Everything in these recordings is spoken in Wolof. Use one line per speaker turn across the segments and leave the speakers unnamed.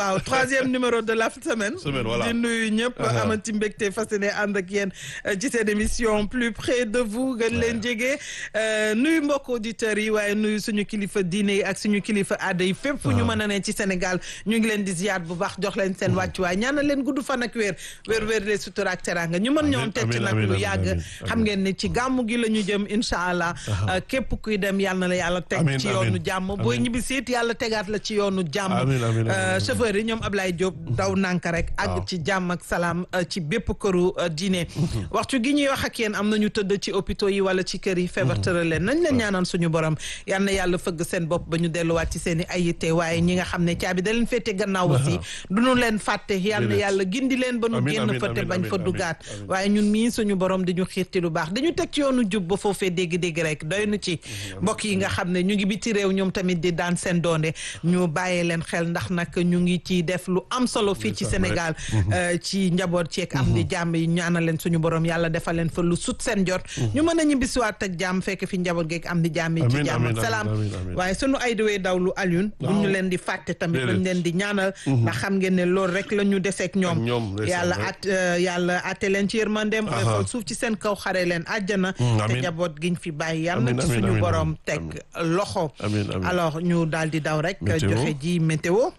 waaw troisième numéro de la semaine.
Semaine, voilà.
di nuyu ñëpp. amati mbégte fas yéene ànd ak yéen euh, ci seen émission plus près de vous gën leen jege. Euh, nuyu mbokk auditeurs yi waaye nuyu suñu kilifa diine yi ak suñu kilifa aada yi fépp fu ñu mën a ne ci Sénégal ñu ngi leen di ziyaar bu baax jox leen seen wàccuwaay ñaanal leen gudd fan ak wér wér wér de sutura ak teranga ñu mën ñoom teg ci
amiin,
nag
amiin,
lu
amiin,
yàgg
amiin,
xam ngeen ne ci gàmmu gi la ñu jëm incha allah euh, képp kuy dem yàlla na la yàlla teg
Amiin,
ci
amiin,
yoonu jàmm booy
amiin.
ñibbi siit yàlla tegaat la ci yoonu jàmm
Amiin, amiin, amiin,
Euh,
amiin.
chauffeur yi ñoom Ablaye Diop daw nanka rek
Waaw.
àgg ci jàmm ak salaam euh, ci bépp këru euh, diine waxtu gi ñuy wax ak yéen am nañu tëdd ci hôpitaux yi wala ci kër yi feebar tëral leen nañ leen ñaanal suñu borom yal na yàlla fëgg seen bopp ba ñu delluwaat ci seen i ay yitte waaye ñi nga xam ne caabi da leen féete gannaaw aussi du ñu leen fàtte yal na
Déedéet.
yàlla gindi leen ba nu
Amiin,
génn
amiin,
fa te
amiin,
bañ fa
amiin,
dugaat
amiin.
waaye ñun mii suñu borom di ñu xiirti lu baax dañu teg ci yoonu jub ba foofee dégg-dégg rek doy na ci mbokk yi nga xam ne ñu ngi biti réew ñoom tamit di daan seen doonde ñu bàyyee leen xel ndax nag ñu ngi ci def lu am solo fii ci Sénégal euh, ci njaboot ceeg am di jàmm yi ñaanal leen suñu borom yàlla defal leen fa lu sut seen jot ñu mën a ñibbisiwaat ak jàmm fekk fi njaboot geeg am di jàmm yi ci
Amiin,
jàmm
amiin,
ak salaam
amiin, amiin.
waaye sunu ay dawee dawlu Alioune bu ñu leen di fàtte tamit
Déedéet.
dañ leen di ñaanal ndax xam ngeen ne loolu rek la ñu deseeg ñoom
Ak ñoom, ndeysaan,
yàlla
ouais.
at euh, yàlla atte leen ci yërmandeem
Aha.
oyofal suuf ci seen kaw xare leen àjjana te
amiin.
njaboot giñ fi bàyyi yàlla na
Amiin,
ci
amiin,
suñu
amiin,
borom
amiin,
teg loxo
Amiin, amiin.
alors ñu daal di daw rek
Météo.
joxe ji météo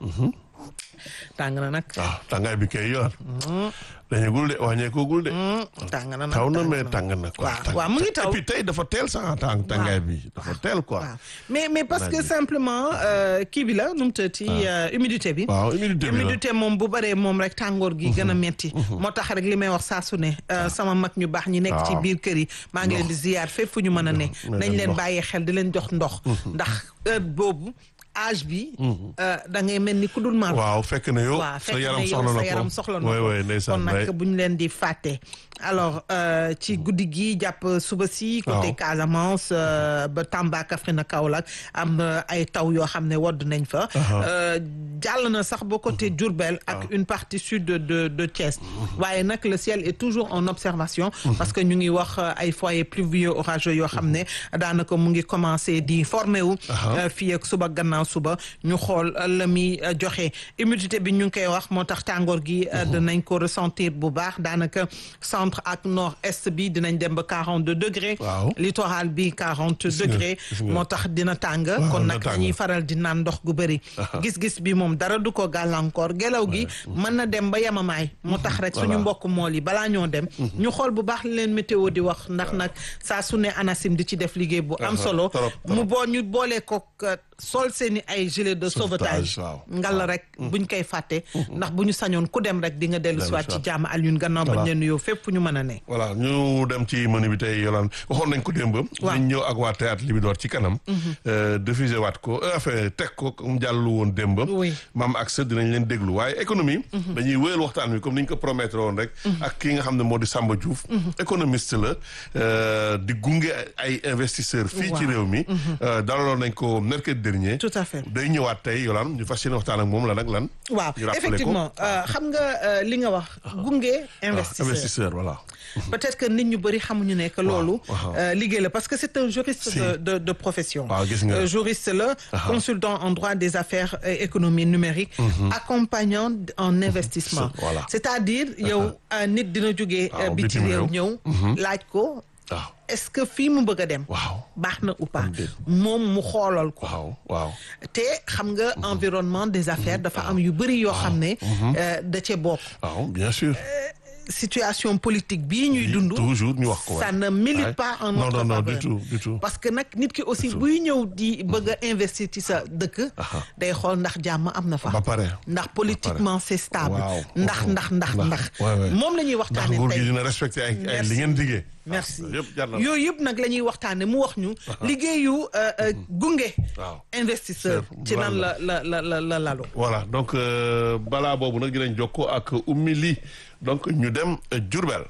tàng na nag
waaw tàngaay bi kay yor dañagul de wàññeekugul de
tàng na nag
taw na
tàng
mais tàng na quoi
waaw waaw mu ngi taw
et puis tey dafa teel sax tàng tàngaay bi dafa teel quoi
waaw mais mais parce que
Naaj bi.
simplement euh, kii bi la nu mu tëdd ci euh, humidité bi
waaw humidité bi la
humidité moom bu bëree moom rek tàngoor gi gën a metti moo tax rek li may wax saa su ne euh, sama mag ñu baax ñi nekk ci
waaw.
biir kër yi maa ngi leen di ziyaar fépp fu ñu mën a ne
May
nañ
leen
leen
ndox.
bàyyi xel di leen jox ndox ndax heure boobu âge bi euh, da ngay mel ni ku dul mar
waaw fekk na yow
waaw
sa
fekk
yaram
ne yow
soxla na
sa
ko
yaram soxla na
waay
ko
waay ndeysaan
kon
waay
nag bu ñu leen di fàtte alors euh, ci guddi gi jàpp suba si côté
Waaw.
Casamance euh, ba Tamba Kaffrine Kaolack am na ay taw yoo xam ne wodd nañ fa Euh, jàll na sax ba côté Diourbel ak une partie sud de de de Thiès waaye nag le ciel est toujours en observation parce que ñu ngi wax euh, ay foyers pluvieux orageux yoo xam ne daanaka mu ngi commencé di formé wu euh, fii ak suba gannaaw suba ñu xool euh, la muy euh, joxe humidité bi ñu ngi koy wax moo tax tàngoor gi euh, dinañ ko ressentir bu baax daanaka centre ak nord est bi dinañ dem ba 42 degrés
Waaw.
littoral bi 40
nga,
degrés
gis nga.
moo tax dina tàng
Waaw,
kon
dina
nag
tàng.
dañuy faral di naan ndox gu bëri gis-gis bi moom dara du ko gàllankoor gelaw gi mën na dem ba yemamaay moo tax rek suñu
Voilà.
mbokk mool yi balaa ñoo dem ñu xool bu baax li leen météo di wax ndax nag saa su ne ANACIM di ci def liggéey bu am
Aha,
solo
trop, trop.
mu boo ñu boolee ko euh, sol seeni ay gilet de
Sauvetage,
sauvetage
waaw.
ngal rek buñ koy fàtte ndax bu ñu sañoon ku dem rek di nga dellu siwaat ci
siwaat.
jàmm Alioune gannaaw bañ
Voilà.
leen nuyoo fépp fu ñu mën a ne
voilà ñu dem ci menu bi tey yolaan waxoon nañ ko démb
Waaw.
ñu ñëw ak waa théâtre Libidor ci kanam euh, diffusé waat ko euh, enfin teg ko mu jàllu woon démb
Oui.
maam ak sët dinañ leen déglu waaye économie dañuy wéyal waxtaan wi comme ni ñu ko promettre woon rek ak ki nga xam ne moo di Samba Diouf économiste la euh, di gunge ay investisseurs fii ci
Waaw.
réew mi euh, dalaloon nañ ko mercredi dernier
tout à fait
day ñëwaat tey yolaan ñu fas yéene waxtaan ak moom la nag lan
waaw
ñu rappelé ko.
effectivement euh, xam nga euh, li nga wax gunge
Ah,
investisseur
investisseur voilà
peut-être que nit ñu bëri xamuñu ne que loolu
waaw.
euh, liggéey la parce que c'est un juriste
Si.
de, de de profession
Waaw, gis nga.
Euh, juriste la consultant en droit des affaires et économie numérique accompagnant en investissement
Voilà.
c'est-à-dire yow euh, nit dina jógee
Waaw,
biti
bitim
réew
réew.
ñëw laaj ko
waaw
est-ce que fii mu bëgg a dem
waaw
baax na ou pas
Am déet.
moom mu xoolal ko
waaw waaw
te xam nga environnement des affaires dafa am yu bëri yoo xam ne euh, da cee bokk
waaw bien sûr
situation politique bii ñuy dund
toujours ñu wax ko
ça
waay.
ne milite
Ouais.
pas en
non
notre
non non
faveur
du tout du tout
parce que nag nit ki aussi buy ñëw di bëgg a investir ci sa dëkk day xool ndax jàmm am na fa
ba pare
ndax politiquement c'est stable
Waaw.
ndax ndax ndax
Ndax.
ndax
Ouais, ouais.
moom la ñuy
ndax
waxtaane
nguur gi
tey
dina respecté ay ay
Merci.
li ngeen diggee
merci
yëpp jar na
yooyu yëpp nag la ñuy waxtaane mu wax ñu liggéeyu euh, euh, gunge
waaw
investisseur ci nan la la la la la lalu
voilà donc euh, balaa boobu nag dinañ jokkoo ak Oumy Ly donc ñu dem euh, Diourbel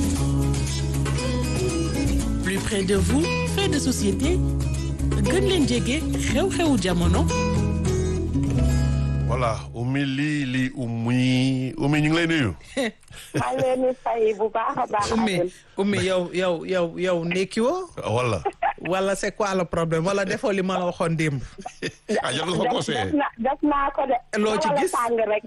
plus près de vous fait de société gën leen jege xew-xewu jamono
voilà Oumy Ly Ly Oumy Oumy ñu ngi lay nuyu
maa ngi leen di fay bu baax a baax.
ummi
Alioune.
ummi yow yow yow yow ndekki woo
wala
wala c'est quoi le problème wala defoo li ma la waxoon démb
ah jox nga ko
def
conseillé
def na def naa ko de.
Loo ci
wala
gis?
tàng rek